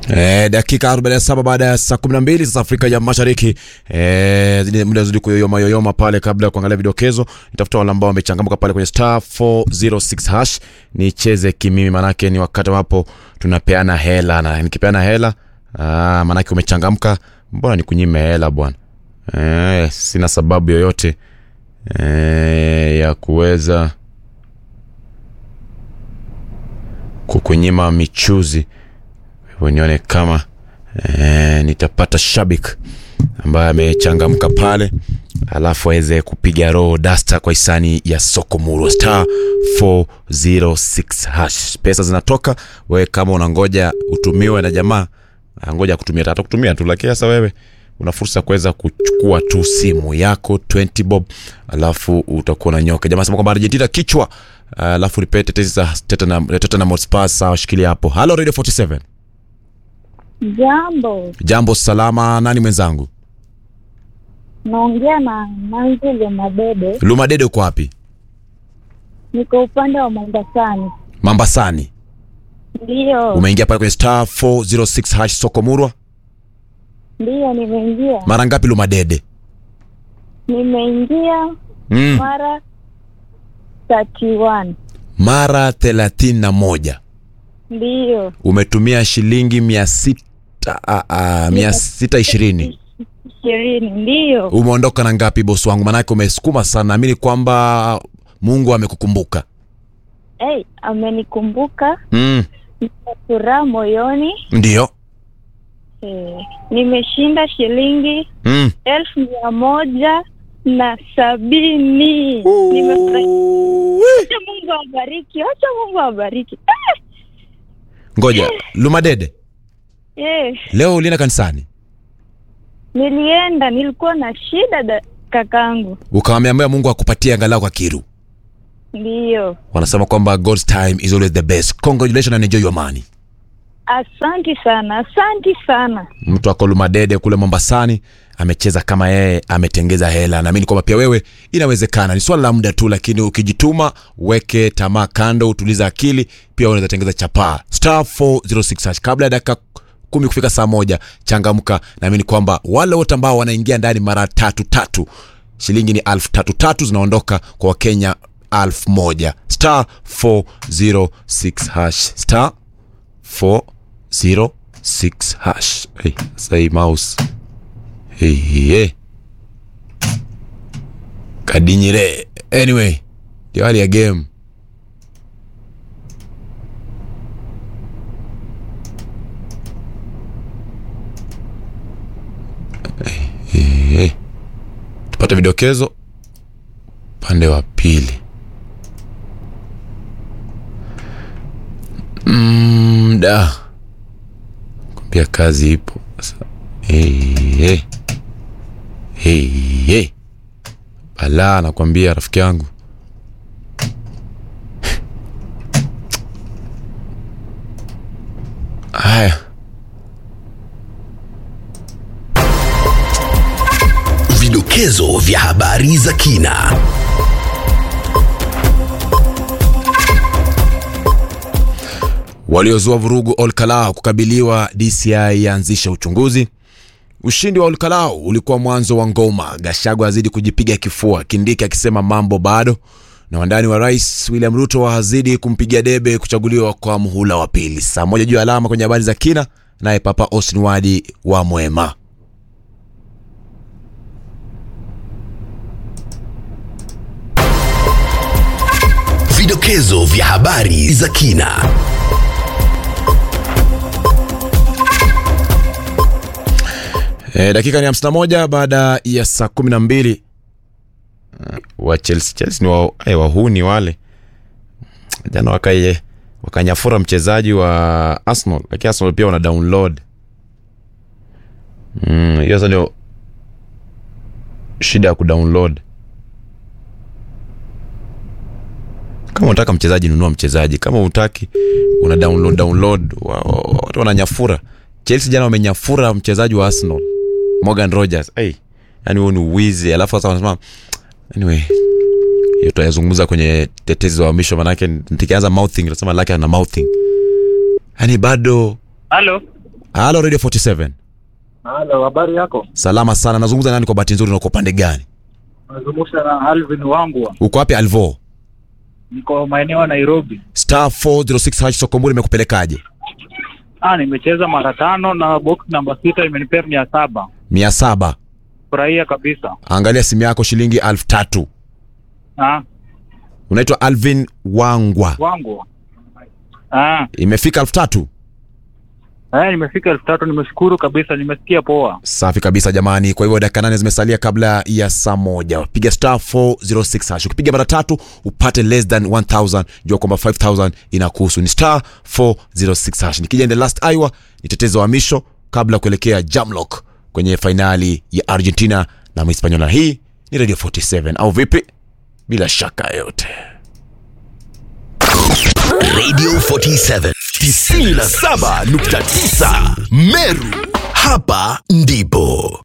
E, dakika 47 baada ya saa 12 sasa Afrika ya Mashariki. E, zile muda zidi kuyoyoma yoyoma pale kabla ya kuangalia vidokezo. Nitafuta wale ambao wamechangamka pale kwenye star 406 hash. Nicheze kimimi manake ni wakati ambapo tunapeana hela na nikipeana hela ah, manake umechangamka, mbona nikunyime hela bwana? E, sina sababu yoyote e, ya kuweza kukunyima michuzi hivyo nione kama e, nitapata shabik ambaye amechangamka pale alafu aweze kupiga roho dasta kwa hisani ya soko murwa star 406 hash pesa zinatoka wewe kama unangoja utumiwe na jamaa ah, ngoja kutumia tata kutumia tu lakini sasa wewe una fursa ya kuweza kuchukua tu simu yako 20 bob alafu utakuwa na nyoka jamaa sema kwamba argentina kichwa alafu nipe tetezi za Tottenham Tottenham Hotspur sawa shikilia hapo halo radio 47 Jambo, jambo salama nani mwenzangu naongea na Manzile Madede, luma dede uko wapi niko upande wa Mombasani. mambasani Ndiyo, umeingia pale kwenye star 406 hash soko murwa ndiyo, nimeingia mara ngapi luma dede nimeingia mm. mara 31 mara thelathini na moja ndiyo, umetumia shilingi mia sita ah, ah, mia sita ishirini ishirini ndiyo. umeondoka na ngapi bosi wangu manake umesukuma sana naamini kwamba mungu amekukumbuka Hey, amenikumbuka, mm. nina furaha moyoni. ndio Eh, nimeshinda shilingi mm. elfu mia moja na sabini. Nimefurahi. Acha Mungu awabariki, acha Mungu awabariki. ngoja lumadede Eh, leo ulienda kanisani nilienda nilikuwa na shida da, kakangu ukamwambia mungu akupatie angalau kwa kiru ndiyo wanasema kwamba god's time is always the best congratulations and enjoy your money asanti sana asanti sana mtu ako lumadede kule mombasani amecheza kama yeye ametengeza hela naamini kwamba pia wewe inawezekana ni swala la muda tu lakini ukijituma weke tamaa kando utuliza akili pia unaweza tengeza chapaa star 406 hash. kabla ya dakika kumi kufika saa moja changamka naamini kwamba wale wote ambao wanaingia ndani mara tatu tatu shilingi ni alfu tatu tatu zinaondoka kwa wakenya alfu moja star 406 hash star 406 hash hey, sasa hii mouse hey, hey. kadinyire anyway ndio hali ya game hey, hey. tupate vidokezo upande wa pili mm, da kwambia kazi ipo sasa hey, hey. Hey, hey. balaa nakwambia rafiki yangu haya Vidokezo vya habari za kina. waliozua vurugu olkalau kukabiliwa dci yaanzisha uchunguzi ushindi wa olkalau ulikuwa mwanzo wa ngoma gashago azidi kujipiga kifua kindiki akisema mambo bado na wandani wa rais william ruto wazidi kumpigia debe kuchaguliwa kwa muhula wa pili saa moja juu ya alama kwenye habari za kina naye papa austin wadi wa mwema Vidokezo vya habari za kina. E, dakika ni 51 baada ya saa 12 uh, wa Chelsea Chelsea ni wa, eh, wahuni wale jana wakaye wakanyafura mchezaji wa Arsenal lakini Arsenal pia wana download Mm, hiyo sasa ndio shida ya kudownload kama unataka mchezaji nunua mchezaji kama utaki una download download wa- wa- watu wananyafura chelsea jana wamenyafura mchezaji wa arsenal morgan rogers hey, yani huo ni uwizi alafu sasa wanasema anyway hiyo tutayazungumza kwenye tetezi za uhamisho manake nikianza mouthing nasema lake ana mouthing yani bado Halo, halo radio 47 Halo, habari yako? salama sana nazungumza nani kwa bahati nzuri na uko pande gani Nazungumza na Alvin wangu, uko wapi alvo niko maeneo ya Nairobi. star 406 hash sokombuli imekupelekaje Ah, nimecheza mara tano na box namba sita imenipea mia saba. mia saba Furahia kabisa. angalia simu yako shilingi elfu tatu Ah, unaitwa alvin wangwa wangu. Ah, imefika elfu tatu eh, nimefika elfu tatu. Nimeshukuru kabisa, nimesikia poa. safi kabisa jamani kwa hivyo dakika nane zimesalia kabla ya saa moja piga star 406 hash ukipiga mara tatu upate less than 1000 jua kwamba 5000 inakuhusu ni star 406 hash nikija in the last iwa ni tetezo wa misho kabla ya kuelekea jamlock kwenye fainali ya argentina na mhispanyola hii ni radio 47 au vipi bila shaka yote Radio 47 97.9 Meru. Hapa ndipo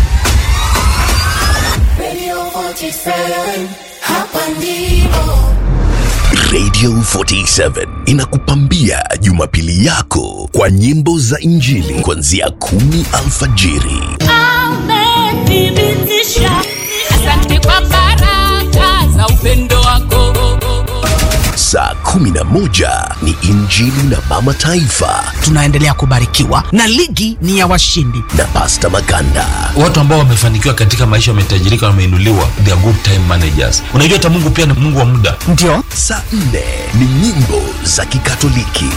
Radio 47, hapa ndipo. Radio 47 inakupambia Jumapili yako kwa nyimbo za Injili kuanzia kumi alfajiri Amethibitisha. Asante kwa baraka za upendo wako. saa 11 ni Injili na Mama Taifa tunaendelea kubarikiwa na ligi ni ya washindi na Pasta Maganda. watu ambao wamefanikiwa katika maisha wametajirika wameinuliwa they are good time managers unajua hata mungu pia ni mungu wa muda ndio Saa 4 ni nyimbo za Kikatoliki.